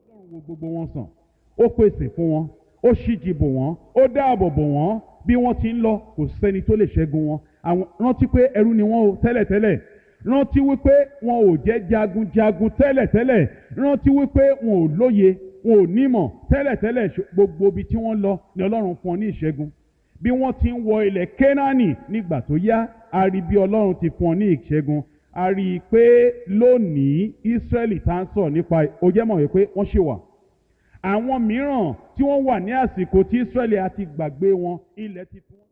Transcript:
ọlọ́run wo gbogbo wọn sàn ó pèsè fún wọn ó ṣíji bò wọ́n ó dáàbò bò wọ́n bí wọ́n ti ń lọ kò sẹ́ni tó lè ṣẹ́gun wọn àwọn rántí pé ẹrú ni wọ́n o tẹ́lẹ̀tẹ́lẹ̀ rántí wípé wọn ò jẹ́ jagunjagun tẹ́lẹ̀tẹ́lẹ̀ rántí wípé wọn ò lóye wọn ò nímọ̀ tẹ́lẹ̀tẹ́lẹ̀ ṣ- gbogbo ibi tí wọ́n lọ ni ọlọ́run fún ọ ní ìṣẹ́gun bí wọ́n ti ń wọ ilẹ̀ kénáánì nígbà tó yá a rí bí ọlọ́run ti fún ọ ní ìṣẹ́gun a rí i pé lónìí ísírẹ́lì tá ń sọ̀rọ̀ nípa ó jẹ́ mọ̀ wípé wọ́n ṣì wà àwọn mìíràn tí wọ́n wà ní àsìkò tí ísírẹ́lì àti gbàgbé wọn ilẹ̀ ti fún wọn.